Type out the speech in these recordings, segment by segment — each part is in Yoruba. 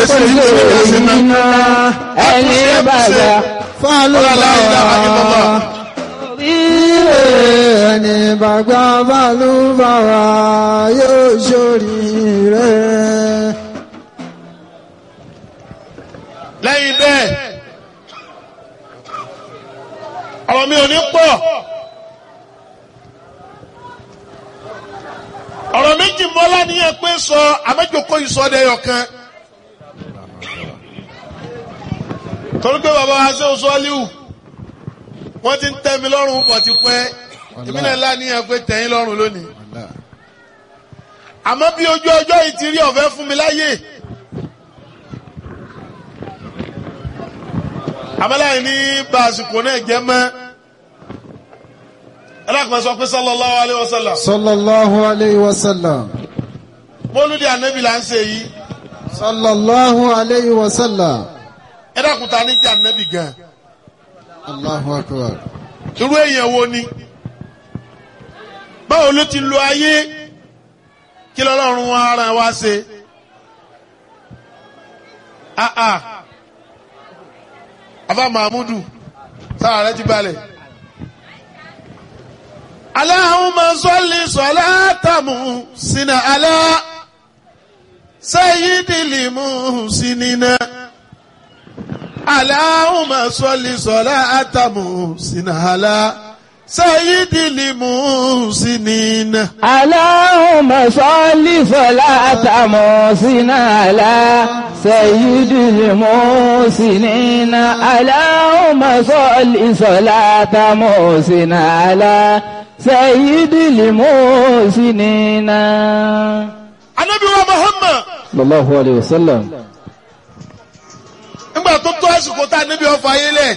sí iná ẹni bàjá fálùbáwá ẹni bàgbà fálùbáwá yóò ṣoríire. lẹ́yìn bẹ́ẹ̀ ọ̀rọ̀ mi ò ní pọ̀ ọ̀rọ̀ méjì mọ́lá níyẹn pé sọ àmẹ́jọkọ ìsọdẹ̀yọ̀ kan torí pé bàbá wa ṣe oṣù ọ́líwù wọ́n ti ń tẹ́ mi lọ́rùn pọ̀ ti pẹ́ èmi náà láníyàn pé tẹ̀yìn lọ́rùn lónìí àmọ́ bí ojú ọjọ́ yìí ti rí ọ̀fẹ́ fún mi láyè. àmàlàyé ní bá àsìkò náà jẹ́ mọ́ ẹlẹ́kùnrin sọ pé sallallahu alayhi wa sallam sallallahu alayhi wa sallam. mọ́lúdì ànábì là ń ṣe yìí sallallahu alayhi wa sallam. ẹlẹ́kùnrin ta ní jẹ́ ànábì gan allahu akbar. irú èèyàn wo ni báwo ló ti lo ayé kí lọ́lọ́run ara wa ṣe ah ah afa mahmudu sára rẹ ti balẹ̀. Allahumma salli salatamu sina ala sayyidil muhsinina. Allahumma salli salatamu sina ala sayyidil muhsinina. Allahumma salli salata musina ala sayyidil musinina. Allahumma salli salata musina ala sayyidil musinina. Anabi wa Muhammad Sallallahu alayhi wa sallam. nígbà tó tó àsìkò tá a níbi ọ̀fọ̀ ayé lẹ̀.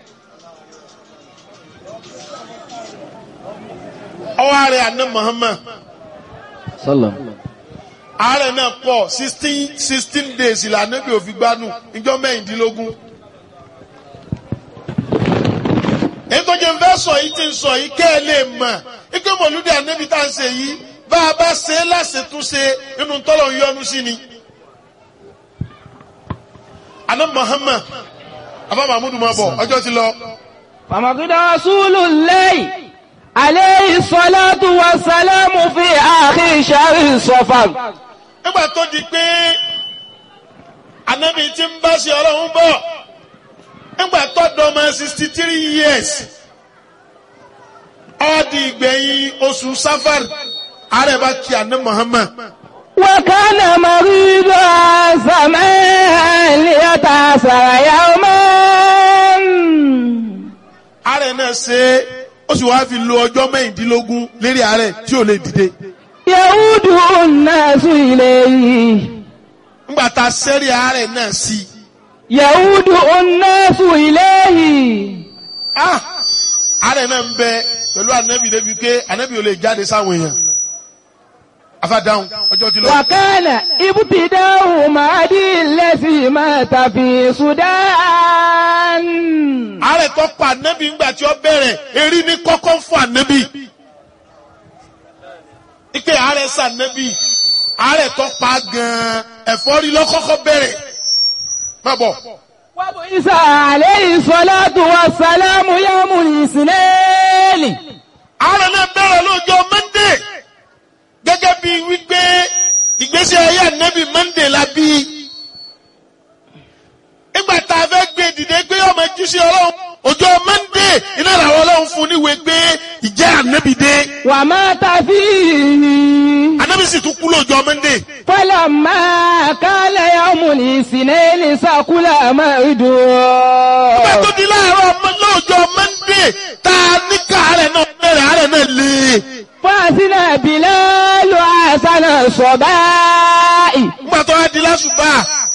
Ọwọ́ ààrẹ àná Muhammad. Sallam. ààrẹ náà pọ̀ sixteen sixteen days ìlànà bí òfin gbanú ìjọ mẹ́rìndínlógún. èyí tó jẹ́ ń fẹ́ sọ yìí ti ń sọ yìí kẹ́ ẹ lè mọ̀ ike mọ̀lúdì ànábì tá à ń ṣe yìí bá a bá ṣe é láṣetúnṣe inú tọ́lọ̀ ń yọnu sí ni. àná Muhammad abá mahmudu máa bọ̀ ọjọ́ ti lọ. فمقد رسول الله عليه الصلاة والسلام في آخر شهر صفر nígbà tó di pé ànábì ti ń bá ṣe ọlọ́run bọ̀ nígbà tó dọ́mọ sixty three years ó di ìgbẹ̀yìn oṣù safar ààrẹ bá kí àná Muhammad وكان مريضا زمان ليتأثر يوما ààrẹ náà ṣe é ó sì wáá fi lo ọjọ́ mẹ́rìndínlógún lérí ààrẹ tí ò lè dìde يعود الناس إليه nígbà tá a sẹ́rí ààrẹ náà sí i يعود الناس إليه ah ààrẹ náà ń bẹ pẹ̀lú ànábì débi pé ànábì ò lè jáde sáwọn èèyàn afádáhùn ọjọ́ ti lọ. وكان ابتداء مهدي الذي مات في السودان ààrẹ tó pa ànábì ńgbà tí ó bẹ̀rẹ̀ erí ní kọ́kọ́ fún ànábì. ike ààrẹ sànábì ààrẹ tó pa gan-an ẹ̀fọ́rí lọ́kọ́kọ́ bẹ̀rẹ̀. má bọ̀ وبعث عليه الصلاة والسلام يوم الاثنين ààrẹ náà bẹ̀rẹ̀ lọ́jọ́ mọ́ndé gẹ́gẹ́ bí wípé ìgbésí ayé ànábì mọ́ndé la bí. nígbà tá a fẹ́ gbé dìde pé ọmọ jíṣẹ́ ọlọ́run ọjọ́ mọ́ndé iná làwọn ọlọ́run fún níwèé pé ìjẹ́ ànábì dé. ومات فيه ànábì sì tún kú lọ́jọ́ mọ́ndé. فلما كان يوم الاثنين سكل Nígbà مرده tó di láàárọ̀ ọmọ lọ́jọ́ Mọ́ndé tá a ní ká àárẹ̀ náà bẹ̀rẹ̀ àárẹ̀ náà lé. فأذن بلال حسن الصباء Nígbà tó wá di lásùbà.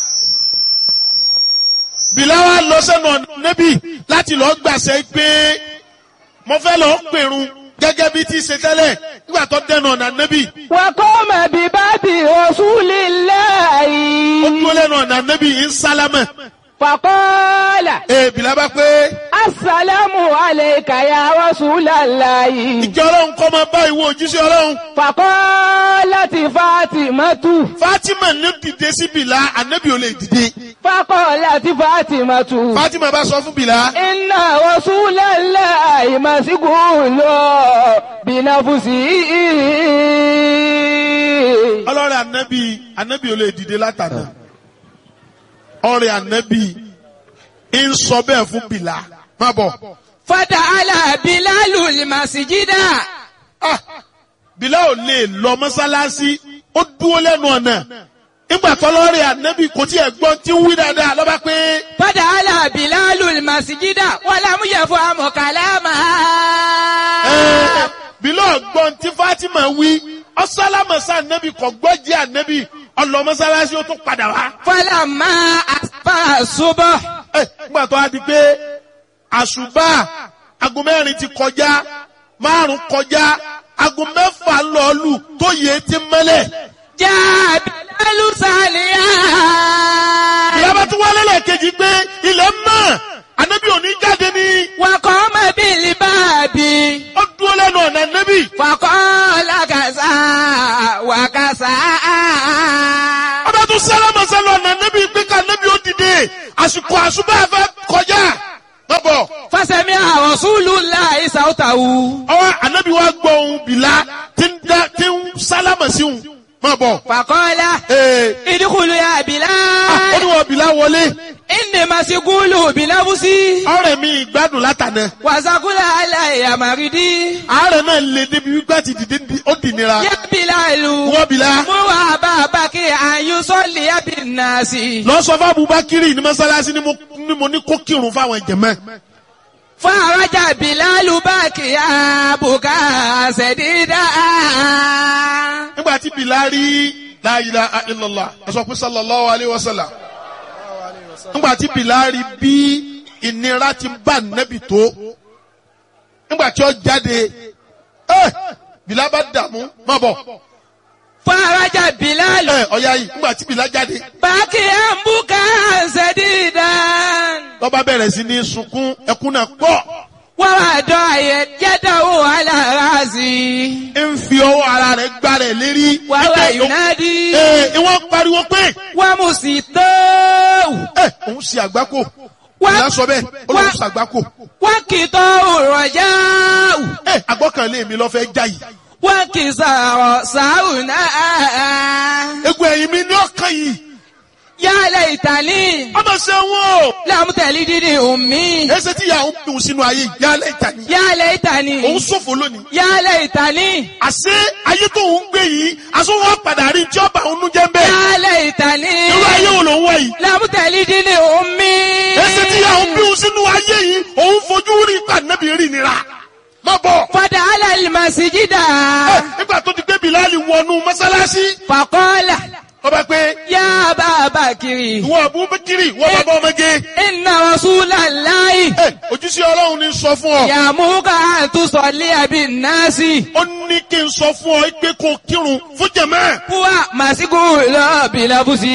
Bìláwá lọ sẹ́nu ọ̀nà níbí láti lọ gbàṣẹ pé mo fẹ́ lọ pèrun gẹ́gẹ́ bí tí ṣe tẹ́lẹ̀ nígbà tó dẹnu ọ̀nà níbí. وقام بباب رسول الله Ó dúró lẹ́nu ọ̀nà níbí ń sálámẹ̀. فقال Ee Bìlá bá pé السلام عليك يا رسول الله ìjọ ọlọ́run kọ́ máa bá ìwọ òjíṣẹ́ ọlọ́run. فقال fati Fatimatu. Fatima ní dìde sí Bìlá ànábì ò lè dìde Fakọ́lá ti Fatimatu. Fatima bá sọ fún Bìlá Inna Rasulallahi mas'ulun bi nafsihi. ọlọ́rẹ̀ ànábì ànábì ò lè dìde látàná ọ̀rẹ́ ànábì ń sọ bẹ́ẹ̀ fún Bìlá má bọ̀ Fata'ala Bilalul masjida. ah Bìlá ò lè lọ mọ́sálásí ó dúró lẹ́nu ọ̀nà nígbà tọ́lọ́rẹ̀ ànábì kò tí ẹ̀ gbọ́n tí ń wí dáadáa lọ́ba pé Fata'ala Bilalul masjida wa lam yafham kalamaha. ẹ̀ Bìlá ọ̀gbọ́n tí Fatima wí ọ̀sálámọ̀sá ànábì kò gbọ́ jẹ́ ànábì ọlọ́ mọ́sálásí ó tún padà wá. Falamma asfa subh. Ẹ, nígbà tó a di pé àṣùbà aago mẹ́rin ti kọjá márùn kọjá aago mẹ́fà lọ́ọ̀lù tó yẹ ti mẹ́lẹ̀. Jaa Bilalu saliya. ìyábá tún wálé lẹ́ẹ̀kejì pé ilẹ̀ mọ́ ànábì òní jáde ní Wa qama bil babi. ó dúró lẹ́nu ọ̀nà ànábì. Faqala kaza wa kaza. ọba tún sálámà sálọ ọ̀nà ànábì pé ká ànábì ó dìde àsìkò àṣùbà fẹ́ kọjá. bọ́bọ̀ Fasami'a Rasulullahi sawtahu. ọwọ́ ànábì wa gbọ́ ohun bìlá tí ń dá- tí ń sálámà sí òun. má bọ̀. Faqala ee idkhulu ya ah, ó Bilal. ní wọ́n bìlá wọlé. Inni masgulu bi nafsi. ọ̀rẹ́ mi ìgbádùn látànà. Wa saqula alayya maridi. àárẹ̀ náà lè débi wípé àti dìde di- ó dì nira. Ya Bilalu. wọ́n bìlá. Mu wa babaki an yusalli bin nasi. lọ sọ fún Abubakiri ní mọ́sálásí ni mo- ni mo ní kó kírun fáwọn jẹ̀mẹ́. Faraja Bilalu bakiya buka sedida. nígbà tí Bilal rí la ilaha illallah ẹ sọ pé sallallahu alayhi wa sallam. nígbà tí Bilal rí bí ìnira ti bá nẹ́bì tó. nígbà tí ó jáde ẹ Bilal bá dààmú má bọ̀. Faraja Bilalu ẹ ọ̀ya yìí nígbà tí Bilal jáde. bakiya buka sedida. lọ́ba bẹ̀rẹ̀ sí ní sunkún ẹkún náà pọ̀. Wàwàdọ̀ ayẹ jẹ́dọ̀wò alárasì. ń fi ọwọ́ ara rẹ̀ gbá rẹ̀ lérí. Wàwà Ẹ, Yunadi. Ee, ìwọ́n pariwo pé Wàmùsì tóòwù. ẹ òun ṣe àgbákò. Wá- Ìyá sọ bẹ́ẹ̀ ó lóun wá- ṣe àgbákò. Wákìtọ̀ òrọ̀jáwù. Ẹ àgbọ́kànlé mi lọ fẹ́ já yìí. Wákìsàrọ̀ sàúnà. Egun ẹ̀yìn mi ní ọkàn yìí. Yálẹ̀ ìtàlí. Ọmọ ṣe wọn o. Lámùtẹ̀lí dídì òmí. Ẹsẹ̀ tí ìyá òun dùn sínú ayé yálẹ̀ ìtàní. Yálẹ̀ ìtàlí. Òun ṣòfò lónìí. Yálẹ̀ ìtàlí. Àṣé ayé tó ń gbé yìí, aṣọ wọn padà rí tí ọba òun jẹ́ ń bẹ́ẹ̀. Yálẹ̀ ìtàlí. Irú ayé wo ló ń wá yìí? Lámùtẹ̀lí dídì òmí. Ẹsẹ̀ tí ìyá òun dùn sínú ayé yìí, òun fojú rí pàdánù rí nira. Má bọ̀. Fada alal masjida. Ẹ, Nígbà tó ti gbé Bìláàlì wọnú mọ́sálásí, Faqala. ọba pé Ya Aba Bakiri. ìwọ Abubakiri, ìwọ bàbá ọmọge. Inna Rasulallahi. Ẹ, Ojúṣe Ọlọ́run ni sọ fún ọ. Ya'muruka an tusalli bin nasi. Ó ní kí n sọ fún ọ pé kó kírun fún jẹ̀mẹ́. Huwa masgulu bilabusi.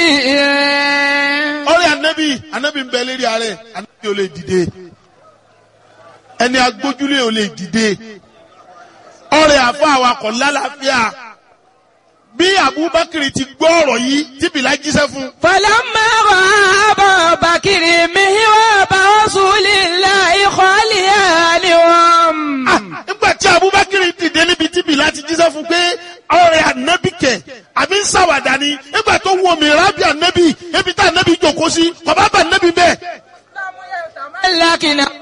Ọ̀rẹ́ Ànábì, Ànábì ń bẹ lérí ààrẹ, Ànábì ò lè dìde. Ẹni agbójúlé ò lè dìde. Ọ̀rẹ́ àfọ àwakọ̀ lálàáfíà. Bí Abubakar ti gbọ́ ọ̀rọ̀ yìí tí Bìlá jíṣẹ́ fún. Falamma ra'a Aba Bakiri mihraba Rasulillahi khaliyanihum. Ah, Nígbà tí Abubakar dìde níbi tí Bìlá ti jíṣẹ́ fún pé ọ̀rẹ́ Ànábì kẹ̀ àbí ń ṣàwàdà ni. Nígbà tó wọ mìíràn bí Ànábì, ebi tá Ànábì jòkó sí, kọ̀bá bá Ànábì bẹ́ẹ̀. Lakina.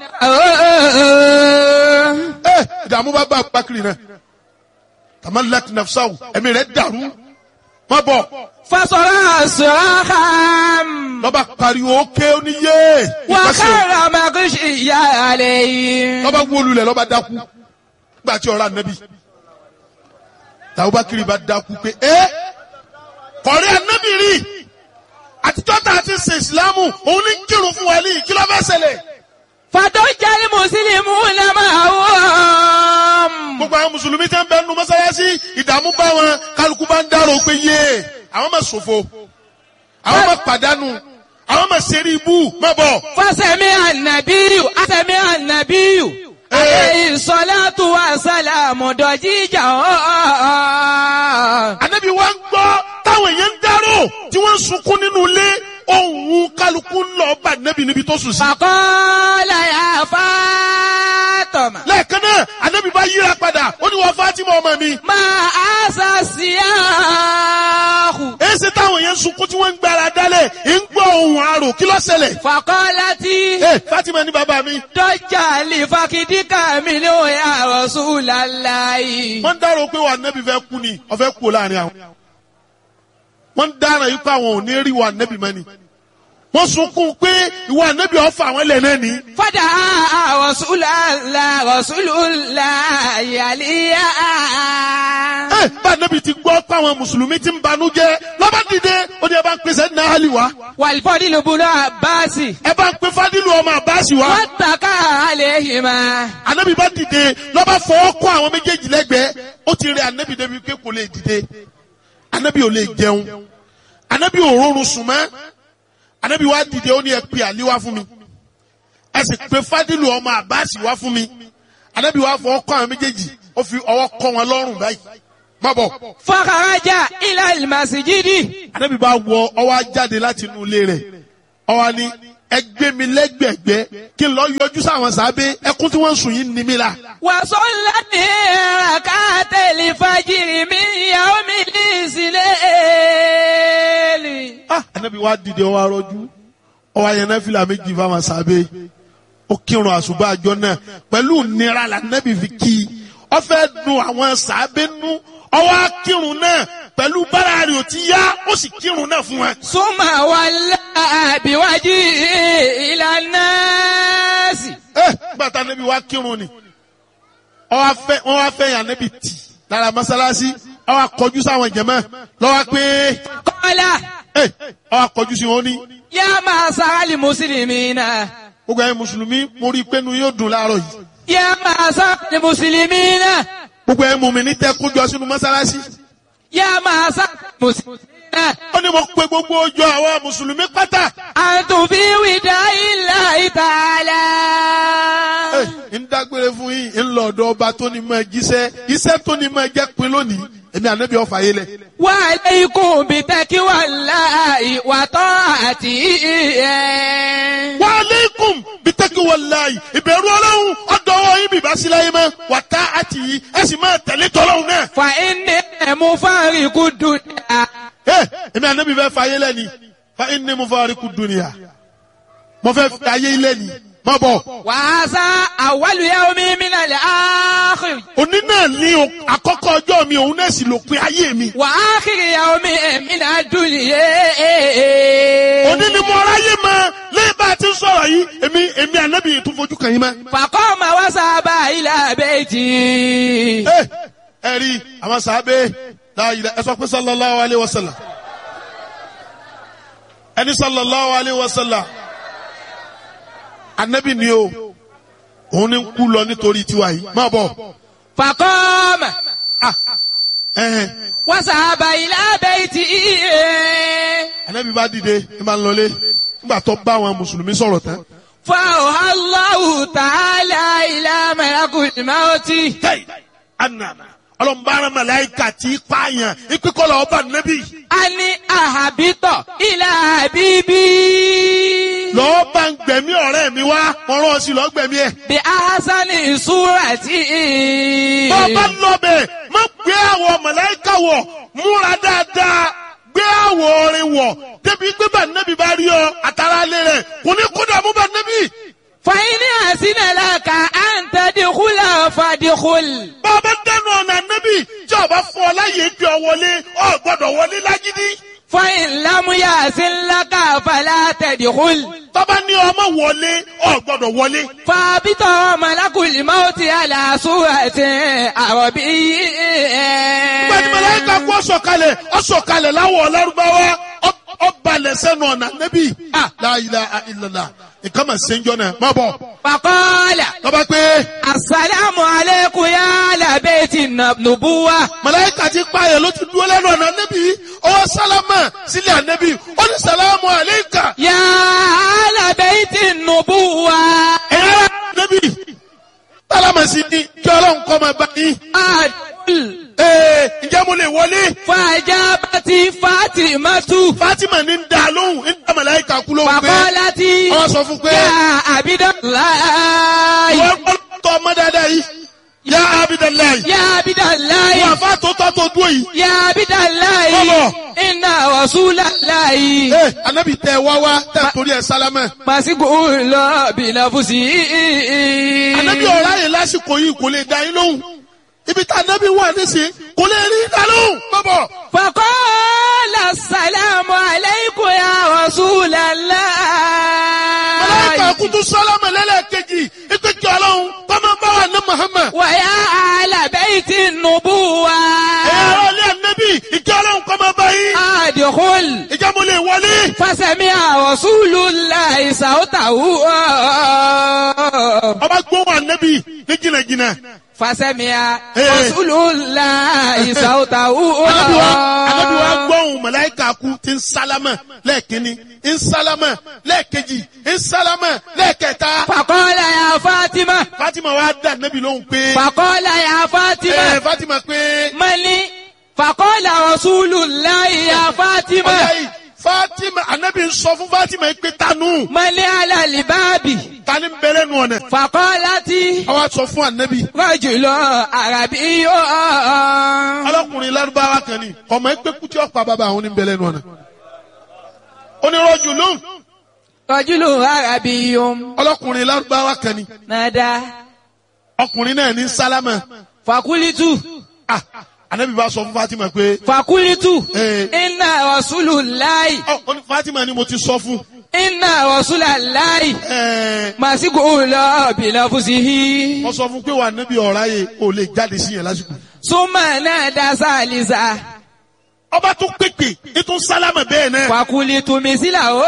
ẹ ìdààmú bá bá Abubakar náà tamalak nafsaw ẹ̀mí rẹ̀ dàrú má bọ̀ Fasara sirahan. lọ́ba pariwo ké oníyé Wa ìpàṣẹ khara maghshiya alayhi. lọ́ba wólulẹ̀ lọ́ba dákú gbà tí ọ̀rọ̀ ànábì Abubakar bá dákú pé ẹ kọ̀rí ànábì rí àtijọ́ tá a ti ṣe ìsìlámù òun ní kírun fún wa ní kí ló fẹ́ ṣẹlẹ̀ Fatojal muslimuna ma'ahum. gbogbo àwọn mùsùlùmí tẹ́ ń bẹ nu mọ́sálásí ìdààmú bá wọn kálukú bá ń dárò pé yé àwọn máa ṣòfò àwọn máa pàdánù àwọn máa ṣeré ibú má bọ̀. فسمع النبي سمع النبي عليه الصلاة والسلام ضجيجا sunkún nínú ilé ohun kálukú ń lọ bá nẹ́bí níbi tó sùn sí. فقال يا فاطمة lẹ́ẹ̀kan náà ànábì bá yíra padà ó ní wọ́n Fátímà ọmọ mi. ما أسى السياح èsì táwọn yẹn ń sunkún tí wọ́n ń gbára dálẹ̀ ń gbọ́ ohun àrò kí ló ṣẹlẹ̀. فقالت ẹ Fátímà ní bàbá mi. ضج لفخذك منه يا رسول الله wọ́n ń dárò pé wà nẹ́bí fẹ́ kú ni ọ̀fẹ́ kú láàrin àwọn. wọ́n ń dára yìí pé àwọn ò ní rí wà nẹ́bí mọ́ ni. wọ́n sunkún pé ìwà nẹ́bí ọ̀fà àwọn ilẹ̀ náà ni. فدعا رسول الله رسول الله عليا ẹ bá nẹ́bí ti gbọ́ pé àwọn mùsùlùmí ti ń banújẹ́ lọ́ba dìde ó ní ẹ bá ń pèsè ní ahali wa والفضل بن عباس ẹ bá ń pè fadilu ọmọ abasi wa. واتكى عليهما anabi bá dìde lọ́ba fọwọ́ kọ́ àwọn méjèèjì lẹ́gbẹ̀ẹ́ ó ti rí anabi débi pé kò lè dìde anabi ò lè jẹun anabi ò rọrùn sùn mọ́ anabi wá dìde ó ní ẹ pe àlí wá fún mi ẹ sì pe fadilu ọmọ abasi wá fún mi anabi wá fọwọ́ kọ́ àwọn méjèèjì ó fi ọwọ́ kọ́ wọn lọ́rùn báyìí má bọ̀ فخرج إلى المسجد anabi bá wọ ọwọ́ jáde láti inú ilé rẹ̀ ọwọ́ ni ẹgbẹ́ mi lẹ́gbẹ̀gbẹ́ kí n lọ yọjú sáwọn sábẹ́ ẹkún tí wọ́n ń sùn yìí ní mi la. وصلى ركعت الفجر من يوم الإسلام ah anabi wa dìde ọwọ arọjú ọwọ ayẹnẹ fìlà méjì fáwọn sábẹ́ ó kírun àṣùbà àjọ náà pẹ̀lú nira la anabi fi kí i ó fẹ́ dùn àwọn sábẹ́ nú ọwọ akírun náà pẹ̀lú bára rẹ̀ ò ti yá ó sì kírun náà fún wa. ثم ولى بوجهه إلى الناس ẹ gbàtà anabi wa kírun ni ọwọ afẹ wọn wá fẹ́ yàn anabi tì lára mọ́sálásí ọwọ akọjú sáwọn jẹmọ lọwọ pé قال ẹ ọwọ akọjú sí wọn ní. يا معشر المسلمين gbogbo ẹ̀yin mùsùlùmí mo rí i pé nu yóò dùn láàárọ̀ yìí. يا معشر المسلمين gbogbo ẹ̀ mú mi ní tẹ́ kójọ sínú mọ́sálásí. يا معشر المسلمين ó ní mo pe gbogbo ọjọ́ àwọn mùsùlùmí pátá. أنتم في وداع الله تعالى Ẹ, ń dágbére fún yín ń lọ ọ̀dọ̀ ọba tó ní mọ jíṣẹ́ iṣẹ́ tó ní mọ jẹ́ pin lónìí èmi ànábì ọ̀fà yé lẹ̀. وعليكم بتقوى الله وطاعته wa aleikum bitaki walayi ìbẹ̀rù ọlọ́run ọ̀dọ́wọ́ yín bìbá sí láyé mọ́ wà tá àti yìí ẹ sì máa tẹ̀lé tọ́lọ́run náà. فإني مفارق الدنيا Ẹ, èmi ànábì fẹ́ fà yé lẹ́ni fa inni mufariqu dunya mo fẹ́ fà yé lẹ́ni má bọ̀. وهذا أول يوم من الآخر òní náà ní o- àkọ́kọ́ ọjọ́ mi òun náà sì lópin ayé mi. وآخر يوم من الدنيا òní ni mo ráyè mọ lẹ́yìn bá a ti ń sọ̀rọ̀ yìí èmi èmi ànábì yìí tún fojú kàn yín mọ́. فقام وذهب إلى بيته ẹ ẹ rí àwọn sàábé láàyè ẹ sọ pé sallallahu alayhi wa sallam ẹni sallallahu alayhi wa sallam ànábì ni o òun ni ń kú lọ nítorí tiwa yìí má bọ̀ فقام ah ẹhẹn وذهب إلى بيته ànábì bá dìde ẹ máa ń lọlé nígbà tó bá àwọn mùsùlùmí sọ̀rọ̀ tán. فأوحى الله تعالى إلى ملك الموت tẹ́yì anana ọlọ́mbàrán màláìka tí pààyàn ìpínkọ́lọ̀ ọba nẹ́bí أن أهبط إلى حبيبي lọ́ọ́ bá ń gbẹ̀mí ọ̀rẹ́ mi wá wọ́n rán ọ sí lọ́ọ́ gbẹ̀mí ẹ̀. بأحسن صورة bọ́ọ̀bá lọ́bẹ̀ má gbé àwọ̀ màláìka wọ̀ múra dáadáa gbé àwọ̀ orin wọ̀ débi pé bá nẹ́bí bá rí ọ àtàrà alẹ́ rẹ̀ kò ní kó dààmú bá nẹ́bí. فإن أحسن لك أن تدخل فادخل bọ́ọ̀bá dẹnu ọ̀nà nẹ́bí tí ọba fún ọ láyé gbé ọ wọlé ọ gbọ́dọ̀ wọlé lágídí. فإن لم يحسن لك فلا تدخل tọ́ba ní ọmọ wọlé ọ gbọ́dọ̀ wọlé. فابط ملك الموت على صورة عربي gbẹ̀dì mẹlẹ́ka kú ọ̀sọ̀kalẹ̀ ọ̀sọ̀kalẹ̀ láwọ̀ ọlọ́rùbáwá ọbalẹ̀ sẹ́nu ọ̀nà nẹ́bí. la ilaha illallah nǹkan mà ṣe ń jọ náà má bọ̀. فقال tọ́ba pé السلام عليكم يا أهل بيت النبوة mẹlẹ́ka ti pààyàn ló ti dúró lẹ́nu ọ̀nà nẹ́bí ọwọ́ sálámà sílẹ̀ ànẹ́bí ó ní sàlámù àlẹ́kà يا أهل بيت النبوة ẹ̀yà nẹ́bí. sálámà sí ni kí ọlọ́run kọ́ máa bá yín. أدخل ee ǹjẹ́ mo lè wọlé. فأجاب Fati Fatimatu. Fatima ní ń da lóhùn ń da màláìka kú lóhùn pé Fàkọ́láti. wọ́n sọ fún pé Yá Abidalayi. wọ́n gbọ́ tọ́ ọmọ dáadáa yìí yá Abidalayi Yá Abidalayi. wọ́n àfa tó tọ́ tó dúró yìí. Yá Abidalayi. Bọ́bọ̀. Inna Rasulalayi. ee anabi tẹ wá wá tẹ torí ẹ sálámẹ. Màsíkò lọ bìnàfùsì. anabi ọ̀rá yẹn lásìkò yìí kò lè da yín lóhùn ibi tá anabi wà nísìnyí kò lè rí da lóhùn. bọ́bọ̀ Fàkọ́lá sàlámù aláìkò ya Rasulallah. màláìka kutu sálámẹ lẹ́lẹ́kejì ipe kí ọlọ́run tọ́mọ bá wà ní Muhammad. Wàyà àlàbẹ́ẹ̀tì nùbúwa. ẹ̀rọ ilé anabi ìkí ọlọ́run kọ́ máa bá yín. Àdìkúl. ìjà mo lè wọlé. Fásẹ̀mí Rasulullah ìsàwọ́tàwù. ọba gbóhùn anabi ní jìnnàjìnnà. Fásẹ̀mí Ee. Rasulullah ìsàwọ́tàwù. anabi wa anabi wa gbóhùn màláìka kú ti ń sálámẹ lẹ́ẹ̀kínní ń sálámẹ lẹ́ẹ̀kejì ń sálámẹ lẹ́ẹ̀kẹta. Fàkọ́lá ya Fátímà. Fatima wa dá anabi lóhùn pé. Fàkọ́lá ya Fátímà. ẹ Fatima pé. Mali. Fàkọ́lá Rasulullah ya Fátímà. ọ̀yá yìí Fatima anabi ń sọ fún Fatima yìí pé tanu Mali alalibabi. tani ń bẹ̀rẹ̀ nù ọ̀nà. Fàkọ́láti. àwa sọ fún anabi. Rọ́jùlọ àràbí yóò. ọlọ́kùnrin lárúbáwá kan ni ọmọ ẹgbẹ́ kútí ọ̀pá bàbá àwọn ní bẹ̀rẹ̀ nù ọ̀nà. onírọ̀jù lóhùn Rọ́jùlọ àràbí yóò. ọlọ́kùnrin lárúbáwá kan ni Nàdá. ọkùnrin náà ní sálámà. Fàkúlítù. ah anabi bá sọ fún Fatima pé. Fàkúlítù. Ee. Inna Rasulullahi. ọ ọ ní Fatima ni mo ti sọ fún. Inna Rasulallahi. ẹẹ Màsíkò lọ bìnàfùsìhì. wọ́n sọ fún pé wà níbi ọ̀rá yẹ o lè jáde sí yẹn lásìkò. Súnmọ̀ náà dá sálísà. ọba tún pèpè ètò sálámà bẹ́ẹ̀ náà. Fàkúlítù mísílà ó.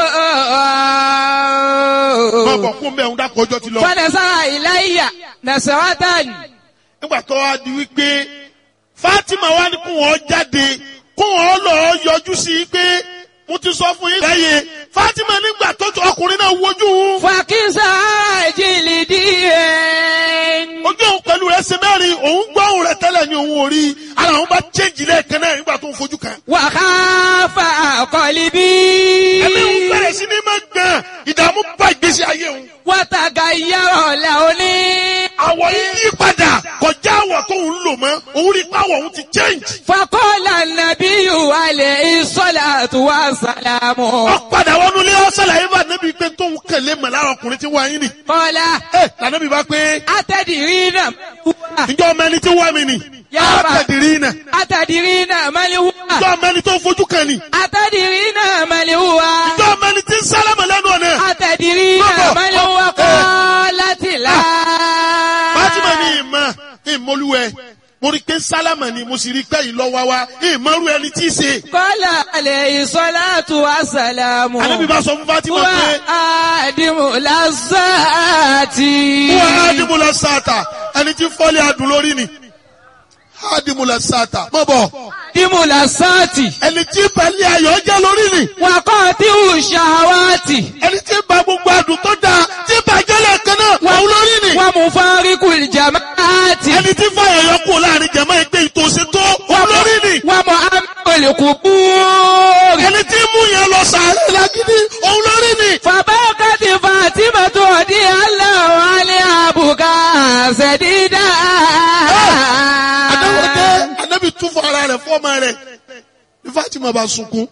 máa bọ̀ kún bẹ́ẹ̀ ń dákọ̀ ọjọ́ ti lọ. Fọ́nẹ̀sára ìláyà. Nàṣẹ́wátàní. nígbà tó wá di wípé Fatima wá ní kó wọn jáde kó wọn lọ yọjú sí i pé mo ti sọ fún yín lẹ́yìn Fatima nígbà tó tó ọkùnrin náà wojú òun Fàkísà jìlì díẹ̀. ojú òun pẹ̀lú rẹ̀ ṣe mẹ́rin òun gbọ́ òun rẹ̀ tẹ́lẹ̀ ní òun ò rí ara òun bá chéjì lẹ́ẹ̀kan náà nígbà tó ń fojú kan. Wàhálà àkọlì bí. ẹ̀mí òun bẹ̀rẹ̀ sí ní máa gbọ̀n ìdààmú bá ìgbésí ayé òun. Wàtàgà yàrá làóní. àwọ̀ yìí yí padà kọjá àwọ̀ tó ń lò mọ́ òun rí pàwọ̀ òun ti change. Fakọ́lá nàbí wàlẹ̀ ìsọ́lá tó wà sàlámù. ó padà wọnú ilé ọ̀sẹ̀lẹ̀ yìí bá níbi pé tóun kẹ̀lé mọ̀ lára ọkùnrin tí wọ́n yín nì. Kọ́lá ẹ lànàbí bá pé àtẹ̀dìrí náà wúwà. ǹjọ́ ọmọ ẹni tí wọ́n mi nì. Yàrá. àtẹ̀dìrí náà Àtẹ̀dìrí náà mẹ́lì wúwà. ǹjọ́ ọmọ ẹni tó fojú kan nì. Àtẹ̀dìrí náà mẹ́lì wúwà. ǹjọ́ ọmọ ẹni tí ń sálámà lẹ́nu ọ̀nà. Àtẹ̀dìrí náà Bọ́bọ̀. mẹ́lì wúwà kọ́ láti là. Fatima ní ìmọ̀ ìmọ̀lúwẹ̀ mo rí pé sálámà ni mo sì rí pé ìlọ́wà wa ìmọ̀rú ẹni tí í ṣe. Kọ́lá àlẹ̀ ìsọ́lá tó wà sàlámù. ànábì bá sọ fún Fatima Wà pé àdìmú lásàtì. wọ́n á dìbò lọ sáàtà ẹni tí fọ́lé adùn lórí ni. á dìbò lọ sáàtà mọ̀ bọ̀ Dìmú lásàtì. ẹni tí balẹ̀ ayọ̀ jẹ́ lórí ni. Wàkọ́ tí ò ṣàwátì. ẹni tí ba gbogbo adùn tó dáa tí bàjẹ́ lẹ́ẹ̀kan náà wọ́n lórí ni. Wọ́n mú fáríkù ìjàmáàtì. ẹni tí fàyàyọ kú láàrin jẹ̀mọ́ ẹgbẹ́ ìtòsí tó wọ́n lórí ni. Wọ́n mú amẹ́kọ̀lẹ̀kù búrì. ẹni tí mú yẹn lọ sàárẹ̀ lágídí òun lórí ni. Fàbákàtì Fàtímà tó di aláwọ̀ alẹ́ àbùkà ṣẹ̀dídà. adáwọ̀dé anábì tún fún ara rẹ̀ fọ́ọ̀mà rẹ̀ ní Fatima bá sunkún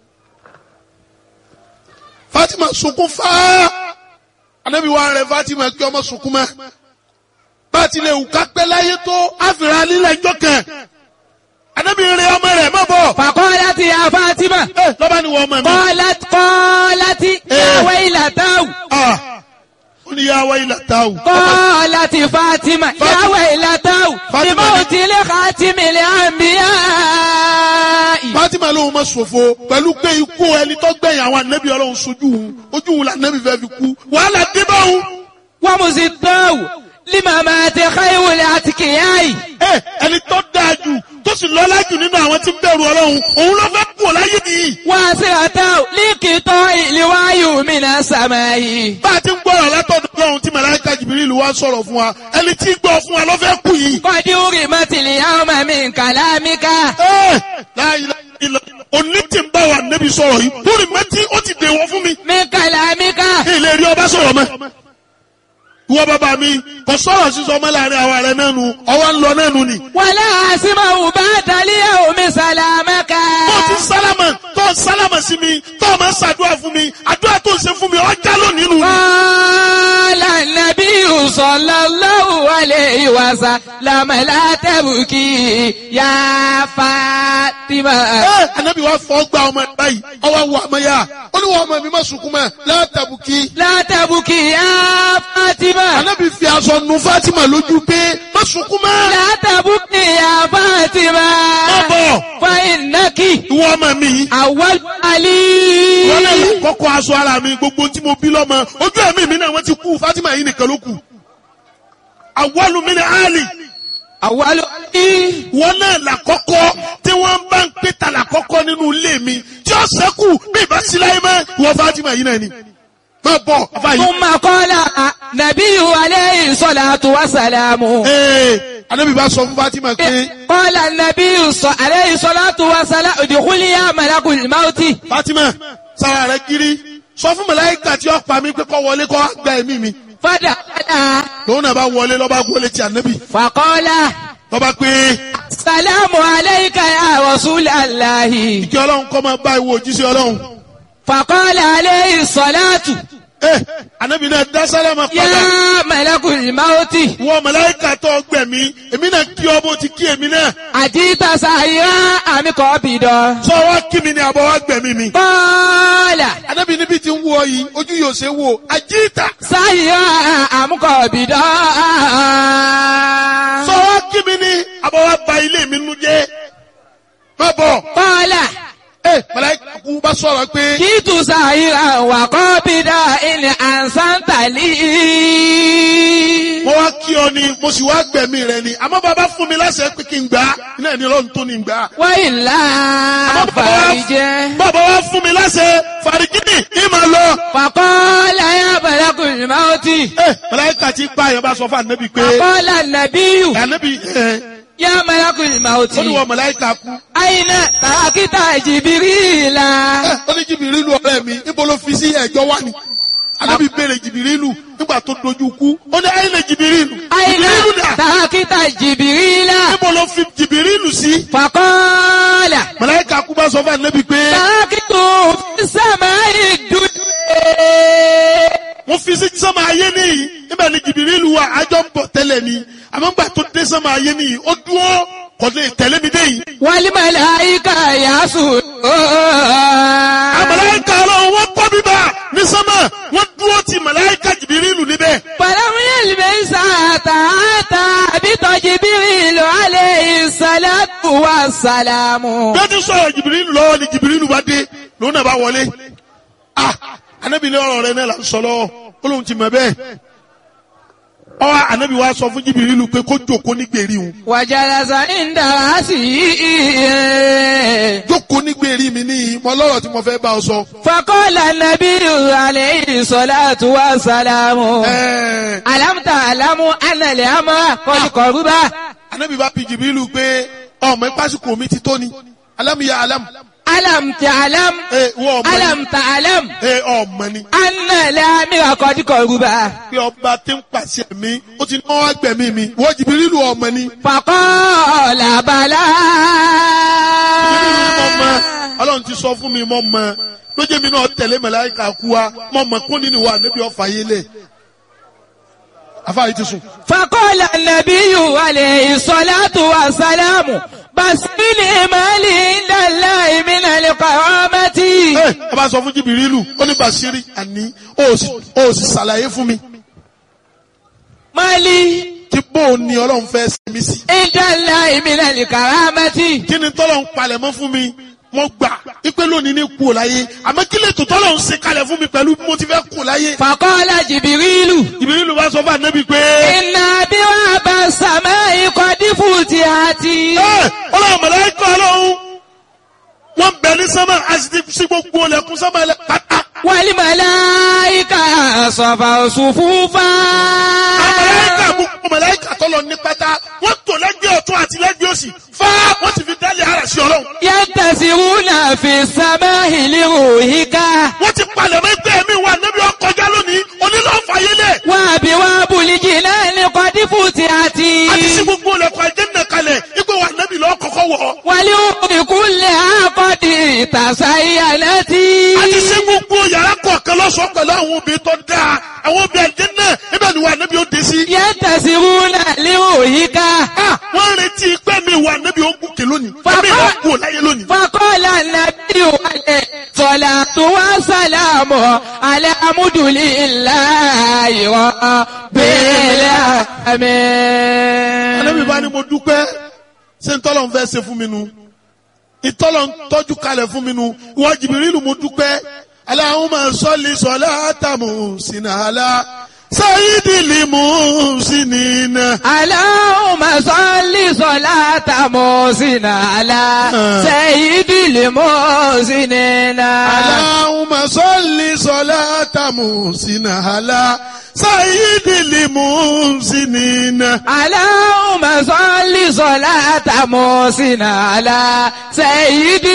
Fatima sunkún fáá anábì wà rẹ̀ Fatima kí ọmọ sunkún mọ́ bá ti lè wù ká pẹ́ láyé tó àfìrà lílẹ̀ ìjọ kan anábì rẹ̀ ọmọ rẹ̀ má bọ̀ Fàkọ́lá ti ya Fàtímà. ẹ lọ́ba ni wọ́n ọmọ mi Kọ́lá kọ́lá ti yàwé ìlàtàwù. ah ó ní yà wá ilà táwù Kọ́lá ti Fàtímà yàwé ìlàtàwù. Fátímà Ìmọ̀ ni- òtílé kàtímìlì àmbíyá. Fatima lóun ma ṣòfò pẹ̀lú pé ikú ẹni tó gbẹ̀yìn àwọn ànábì ọlọ́run sojú òun ojú òun làǹnábì fẹ́ fi kú wàhálà dé bá òun. Wọ́n mú sí tọ́wù. Límà máa ti káyìwòlẹ̀ àti kìyàyì. ẹ ẹni tó dáa jù tó sì lọ́lá jù nínú àwọn tí ń bẹ̀rù ọlọ́run òun ló fẹ́ kú láyé nìyí. Wọ́n sì àtàwù líkìtọ́ ìlúwáyù mìíràn sàmáyì. bá a ti ń gbọ́rọ̀ látọ̀dọ̀ ọlọ́run tí màláíkà Jibrilu wá sọ̀rọ̀ fún wa ẹni tí ń gbọ́ fún wa ló fẹ́ kú yìí. Kọ́dí orí mọ́tìlì àwọn ọmọ mi kàlámíkà. ẹ la ilaha illallah. òní tí ń bá wa nẹ́bi sọ̀rọ̀ yìí lórí mẹ́tí ó ti dèwọ̀ fún mi من كلامك ilé rí ọba sọ̀rọ̀ mọ́. ìwọ bàbá mi kò sọ̀rọ̀ sísọ ọmọ láàrin àwa rẹ̀ náà nu ọwọ́ ń lọ náà nu ni. ولا أسمع بعد اليوم سلامك tó ti sálámà tó sálámà sí mi tó máa ń ṣàdúrà fún mi àdúrà tó ń ṣe fún mi ọjà lónìí nu. قال النبي صلى الله عليه وسلم لا تبكي يا فاطمة ẹ anabi wa fọ gba ọmọ ẹ báyìí ọwọ́ wọ ọmọ yá olúwa ọmọ mi má sunkún mọ́ látàbùkì. لا تبكي يا فاطمة anabi fi aṣọ nu fatima lójú pé má sunkún mọ́. لا تبكي يا فاطمة má bọ̀ فإنك ìwọ ọmọ mi yìí. أول wọ́n علي lè kọ́kọ́ aṣọ ara mi gbogbo tí mo bí lọ́mọ ojú ẹ̀mí mi náà wọ́n ti kú fatima yìí nìkan ló kù. àwọlù mi ni ali أول علي wọn náà làkọ́kọ́ tí wọ́n bá ń pè ta làkọ́kọ́ nínú ilé mi tí ó sẹ́kù bí ìbá sí láyé mọ́ ìwọ fatima yìí náà ni. má bọ̀ afa yìí. ثم قال نبي عليه الصلاة والسلام ee anabi bá sọ fún fatima pé قال النبي ص- عليه الصلاة والسلام ادخلي يا ملك الموت fatima sára rẹ kiri sọ fún màláíkà tí ó pa mí pé kó wọlé kó gba ẹ̀mí mi فدخل lòun náà bá wọlé lọ́ba gbólé ti anabi فقال lọ́ba pé السلام عليك يا رسول الله kí ọlọ́run kọ́ máa bá ìwọ òjíṣẹ́ ọlọ́run. فقال عليه الصلاة ee anabi náà dá sálámà padà يا ملك الموت wọ màláíkà tó gbẹ̀mí èmi náà kí ọ bó ti kí èmi náà أجيت سائرا أم قابضا sọ wá kí mi ní àbọ̀ wá gbẹ̀mí mi. قال anabi níbi tí ń wọ yìí ojú yóò ṣe wò àjíìtà سائرا أم قابضا sọ wá kí mi ní àbọ̀ wá ba ilé mi nu jẹ́ má bọ̀ قال ee màláíkà kú bá sọ̀rọ̀ pé جئت سائرا وقابضا إن أحسنت لي mo wá kí ọ ni mo sì wá gbẹ̀mí rẹ ni àmọ́ bàbá fún mi láṣẹ pé kí n gbà á iná ẹni ọlọ́run tó ní gbà á. وإلا فارجه bàbá wa fún mi láṣẹ fàrígìnì ìmọ̀ lọ. فقال يا ملك الموت ẹ màláíkà tí pa àyàn bá sọ fún ànábì pé فقال النبي ànábì ẹ يا ملك الموت ó ní wọ màláíkà kú. أين تركت جبريل ẹ ó ní jìbìrìlù ọ̀rẹ́ mi níbo ló fi sí ẹ̀jọ́ wá ni. ànábì béèrè jìbìrìlù nígbà tó dojú kú ó ní ayé lè jìbìrìlù. أين jìbìrìlù dà تركت جبريل níbo ló fi jìbìrìlù sí. فقال màláíkà kú bá sọ fún ànábì pé تركته في السماء الدنيا wọ́n fi sí sọ́mọ ayé nìyí níbẹ̀ ni jìbìrìlù wa àjọ ń bọ̀ tẹ́lẹ̀ ni àmọ́ gbà tó dé sọ́mọ ayé nìyí ó dúró kò lè tẹ̀lé mi dé yìí. والملائكة يسجدون àmàláìka ọlọ́run wọ́n kọ́ bíbá ní sọ́mọ̀ wọ́n dúró ti màláìka jìbìrìlù níbẹ̀. فلم يلبس حتى أتى بجبريل عليه الصلاة والسلام bí wọ́n ti sọ̀rọ̀ jìbìrìlù lọ́wọ́ ni jìbìrìlù bá dé lòun náà bá wọlé. ah anabi ní ọ̀rọ̀ rẹ náà là ń sọ lọ́wọ́ ó lóun ti mọ̀ bẹ́ẹ̀. ọwọ́ anabi wa sọ fún jìbìrìlù pé kó jókòó ní gbèrí òun. وجلس عند رأسه jókòó ní gbèrí mi ní mọ lọ́rọ̀ tí mo fẹ́ bá ọ sọ. فقال النبي عليه الصلاة والسلام ẹ̀ẹ́ ألم تعلم أن الأمر قد قرب anabi bá bi jìbìrìlù pé ọmọ ìpásíkò mi ti tó ni alámìyá alámù. ألم تعلم ẹ wọ ọmọ ni ألم تعلم ẹ ọmọ ni. أن الأمر قد قرب pé ọba tí ń pàṣẹ mi ó ti náwó agbẹ̀mí mi wọ́n jìbìrìlù ọmọ ni. فقال بلى jìbìrìlù ni mo mọ ọlọ́run ti sọ fún mi mo mọ lójú mi náà tẹ̀lé màláíkà kú wa mo mọ kún nínú wa níbi ọ̀fà yé lẹ̀ afáàyè ti sùn. فقال النبي عليه الصلاة والسلام بسني مالي عند الله من القوامة ẹ ẹ bá sọ fún jìbìrìlù ó ní bàṣírí àní ó sì ó sì ṣàlàyé fún mi مالي tí bóun ni ọlọ́run fẹ́ sinmi sí. عند الله من الكرامة kí ni tọ́lọ̀ ń palẹ̀ mọ́ fún mi mo gbà ipe lónìí ní kú láyé àmọ́ kí lè tó tọ́lọ̀ ń ṣe kalẹ̀ fún mi pẹ̀lú bí mo ti fẹ́ kú láyé. فقال جبريل jìbìrìlù bá sọ fún ànábì pé. إن أبواب السماء قد فتحت ẹ ọlọ́run mọ̀lẹ́kọ̀ ọlọ́run wọ́n bẹ̀ ní sánmà àti sí gbogbo ọlẹ́kùn sánmà ẹlẹ́ pátá. والملائكة صفوا صفوفا mọ̀lẹ́kà gbogbo mọ̀lẹ́kà tọ́lọ̀ ní pátá wọ́n tò lẹ́gbẹ̀ẹ́ ọ̀tún àti lẹ́gbẹ̀ẹ́ òsì fa wọ́n ti fi dálé ara sí ọlọ́run. Yantasiruna fi samahi liruhika. wọ́n ti palẹ̀ mọ́ ẹgbẹ́ mi wà níbi ọkọjá lónìí onílọ́fàyélẹ̀. Wa biwabu lijinani qad futihati. àti sí gbogbo olùkọ́ ẹ̀jẹ̀ nà kalẹ̀ ipò wà níbi lọ́ọ́ kọ́kọ́ wọ̀. Waliumi kulli aqadi tasayyanati. àti sí gbogbo yàrá kọ̀ọ̀kan lọ́sọ̀ọ́ pẹ̀lú àwọn obìnrin tó dáa àwọn obìnrin ẹ̀jẹ̀ náà ibẹ̀ ni wà níbi ó dé sí. Yantasiruna liruhika. Ah, wọ́n retí pé mi wà níbi ogun kè lónìí. Bàbá- ẹ̀mí ìwà kú láyé lónìí. فقال النبي عليه الصلاة والسلام على عمد لله رب Ànábì bá ní العالمين mo dúpẹ́ ṣé ń tọ́lọ̀ ń fẹ́ ṣe fún mi nu ìtọ́lọ̀ ń tọ́jú kalẹ̀ fún mi nu ìwọ Jìbìrìlù mo dúpẹ́ Allahumma salli salata muhsinala sayyidil muhsinina. اللهم صل صلاة محسن على سيد المحسنين Allahumma salli salata muhsinala sayyidil muhsinina. اللهم صل صلاة محسن على سيد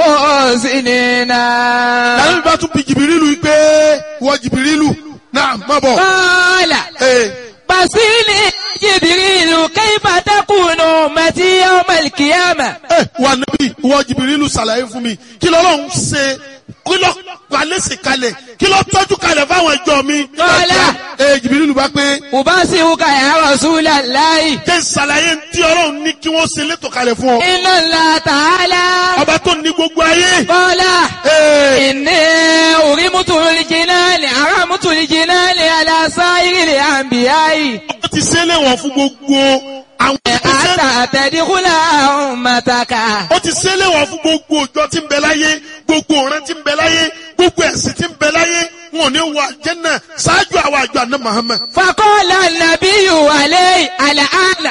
المحسنين Ànábì bá tún bi Jìbìrìlù yìí pé ìwọ Jìbìrìlù náà má bọ̀. قال Ee. بصيني جبريل كيف تكون أمتي يوم القيامة ẹ wà níbí ìwọ jìbìrìlù ṣàlàyé fún mi kí lọ́lọ́run ṣe kí lọ́ palẹ́sì kalẹ̀ kí lọ́ tọ́jú kalẹ̀ fáwọn ẹjọ́ mi. Kọ́lá. ẹ jìbìrìlù bá pé أبصرك يا رسول الله kí n ṣàlàyé tí ọlọ́run ní kí wọ́n ṣe létò kalẹ̀ fún ọ. إن الله تعالى ọba tó ní gbogbo ayé. قال Ee, إني أرمت الجنان أرمت الجنان على سائر الأنبياء ó ti ṣe léwọ̀n fún gbogbo àwọn ìgbésẹ̀. حتى تدخل أمتك ó ti ṣe léwọ̀n fún gbogbo òjò tí ń bẹ láyé gbogbo ọ̀rẹ́ tí ń bẹ láyé gbogbo ẹ̀sìn tí ń bẹ láyé wọn ò ní wọ àjẹ́nà ṣáájú àwọn àjọ àná Muhammad. فقال النبي عليه الآن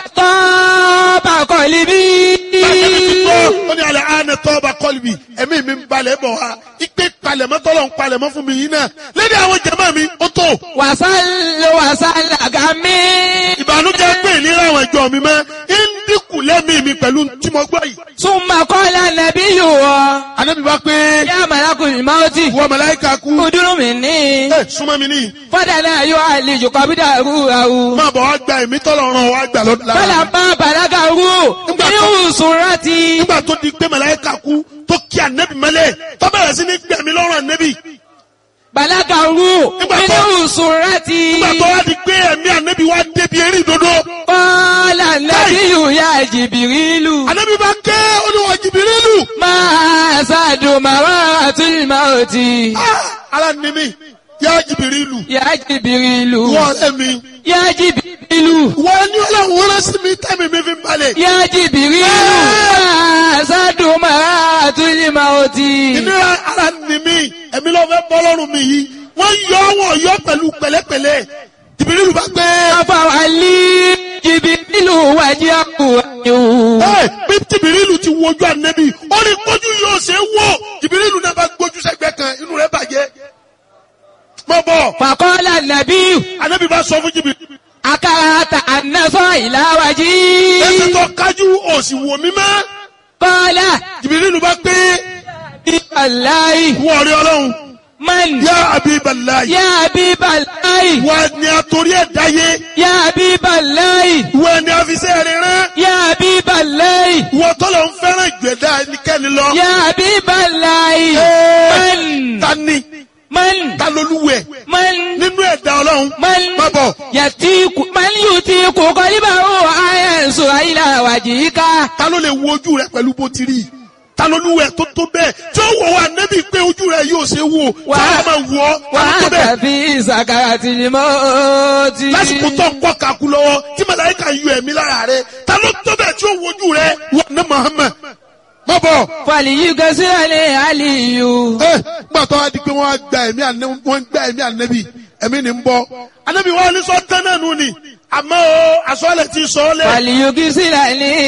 طاب قلبي Bàtẹ́mi ti tọ́, ó ní alẹ́ àánẹ tọ́ba kọ́lùbì, ẹ̀mí mi ń balẹ̀ bọ̀ wá. Ipe palẹ̀mọ́ tọ́lọ̀ ń palẹ̀mọ́ fún mi yìí náà. Lédè àwọn jẹ̀mọ́ mi, ó tó. وصل وصل غمي Ìbànújẹ́ pé ìlera àwọn ìjọ mi mọ́. Ń dínkù lẹ́mí mi pẹ̀lú tí mo gbọ́ yìí. ثم قال النبي Ànábì bá pé يا ملك الموت wọ màláíkà kú. ادر مني Ẹ súnmọ́ mi níyì. فدنا يعالج قبضه روحه Máa bọ̀ wá gba ẹ̀mí tọ́lọ̀ ràn wá gbà lọ́dún lára. فلما بلغه من سرتي Nígbà tó di pé màláíkà kú tó kí ànẹ́bì mọ́lẹ̀ tó bẹ̀rẹ̀ sí ní gbẹ̀mí lọ́rùn ànẹ́bì. بلغه من سرتي Nígbà tó wá di pé ẹ̀mí ànẹ́bì wá débi eré ìdodo. قال النبي يا جبريل Ànẹ́bì bá ké olúwa Jìbìrìlù. ما زاد مرارة الموت Ah, Ara ni mi, yá Jìbìrìlù. يا جبريل Wọ́n ọ̀rẹ́ mi. يا جبريل Wọ́n ní ọlọ́run rán sí mi tẹ́mi mi fi ń balẹ̀. يا جبريل ما زاد مرارة الموت Ìnira ara ni mi, ẹ̀mí ló fẹ́ bọ́ lọ́rùn mi yìí. Wọ́n yọ wọ́n yọ pẹ̀lú pẹ̀lẹ́pẹ̀lẹ́. Jìbìrìlù bá gbé. أفعلي جبريل وجهه Ẹ bí Jìbìrìlù ti wojú ànẹ́bì, ó ní kójú yóò ṣe é wò. Jìbìrìlù náà bá gbójú sẹ́gbẹ́ kan, inú rẹ̀ bàjẹ́. Mọ̀ bọ̀, فقال النبي ànẹ́bì bá sọ fún Jìbìrìlù. أكرهت أن نصر إلى Ẹsẹ̀ وجهي tó kájú òsì wò mí mọ́. قال Jìbìrìlù bá pé الله wọ́n rí ọlọ́run. من Yá Habiballahi. يا حبيب الله Wọ́n ni àtòrí ẹ̀ dáyé. يا حبيب الله Wọ́n ni àfisẹ́ rẹ̀ rán. يا حبيب الله Wọ́n tọ́lọ̀ ń fẹ́ràn ìgbẹ́dá ẹnikẹ́ni lọ. يا حبيب الله Ẹ́ẹ̀, من Ta ni? من Ta lolúwẹ̀? من Nínú ẹ̀dá ọlọ́run. من Má bọ̀. يتيك من يتيك قلبه أن ينظر إلى وجهك Ta ló lè wo ojú rẹ pẹ̀lú bó ti rí? Ta lolúwẹ̀ tó tó bẹ́ẹ̀? Tí ó wọ̀ wá nẹ́bí pé ojú rẹ yóò ṣe wò. Wà- Tí a máa wọ̀ ọ́. Ta ló tó bẹ́ẹ̀? وأنت في سكرة الموت Lásìkò tó ń kọ́ kakú lọ́wọ́ tí màláíkà yọ ẹ̀mí lára rẹ̀. Ta ló tó bẹ́ẹ̀ tí ó wojú rẹ? Wọ́n ní Muhammad. Má bọ̀. فليكسر علي ẹ gbà tó wá di pé wọ́n á gba ẹ̀mí ànẹ́bí wọ́n ń gba ẹ̀mí ànẹ́bí ẹ̀mí ni ń bọ́ ànẹ́bí wọn ní sọ tán náà nù ni àmọ́ o àsọ̀lẹ̀ ti sọ ọ́ lẹ̀ فليكسر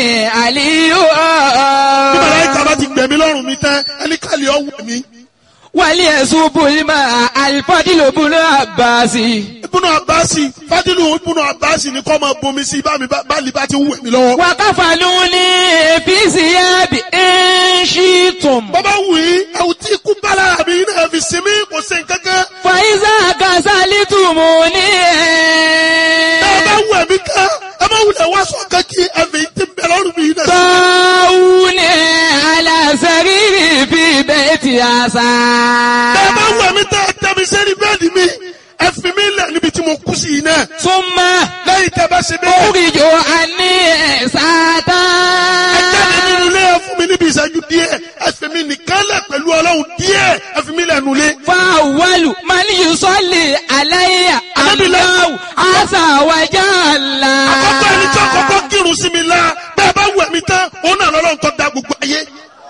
علي bí màláíkà bá ti gbẹ̀mí lọ́rùn mi tán ẹni kàlí ọ̀wọ̀ mi وليصب الماء الفضل بن عباس ibùnú abasi fadilu ibùnú abasi ni kọ́ máa bomi sí bá mi bá bá lè bá ti wù mí lọ́wọ́. وكفلوني في ثياب إن شئتم bọ́bá wù yí ẹ̀wù tí ikú bá lára mi náà fi sinmi kò sí nǹkankan. فإذا كسلتموني ẹ bá wù ẹ̀mí kan ẹ má wulẹ̀ wá sọ kan kí ẹ̀mí ti bẹ̀ lọ́rùn mi náà. طاوني على سريري في بيت عسى ẹ bá wù ẹ̀mí tẹ́ ẹ tẹ́ mi sẹ́ni bẹ́ẹ̀ni mi ẹ fi mi lẹ̀ níbi tí mo kú sí yìí náà. ثم lẹ́yìn tẹ́ bá ṣe bẹ́ẹ̀. أخرج عني ساتا ẹ jáde nínú ilé ẹ fún mi níbi ìṣẹ́jú díẹ̀ ẹ fi mi nìkan lẹ̀ pẹ̀lú ọlọ́run díẹ̀ ẹ fi mi lẹ̀ nulẹ̀. فأول من يصلي علي الله عز وجل àkọ́kọ́ ẹni tí àkọ́kọ́ kírun sí mi la bẹ́ẹ̀ bá wù ẹ̀mí tán òun náà lọ́lọ́run tó da gbogbo ayé.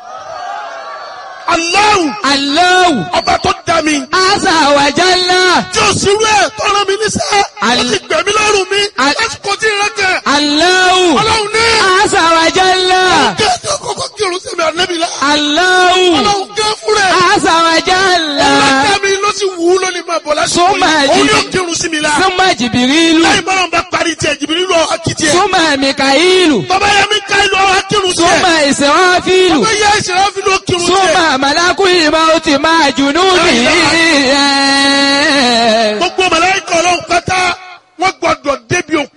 Allahu الله ọba tó da mi عز وجل tí o sì rú ẹ̀ tó rán mi níṣẹ́ ó Al- ti gbẹ̀mí lọ́rùn mi Al- lásìkò tí ìrẹ́ kẹ̀ الله ọlọ́run ní عز وجل kí ẹ tó kọ́kọ́ kírun sí mi ànábì la الله ọlọ́run gẹ́ fúnra ẹ̀ عز وجل ọlọ́dẹ mi ló sì wù ú lónìí máa bọ̀ lásìkò Súnmọ́ yìí ẹ̀jì. òun yóò kírun sí mi la ثم جبريل lẹ́yìn bọ́lá bá parí tiẹ̀ jìbìrì lọ akitì ẹ̀ ثم ميكائيل bàbá yẹn mi ká ìlú ọ̀hún akírun sí ثم ẹ̀ إسرافيل bàbá yẹn ìṣẹ̀lẹ̀ fi ló kírun sí ẹ̀ ثم ملك الموت مع جنوده gbogbo màláíkà ọlọ́run pátá wọ́n gbọ́dọ̀ débi òkú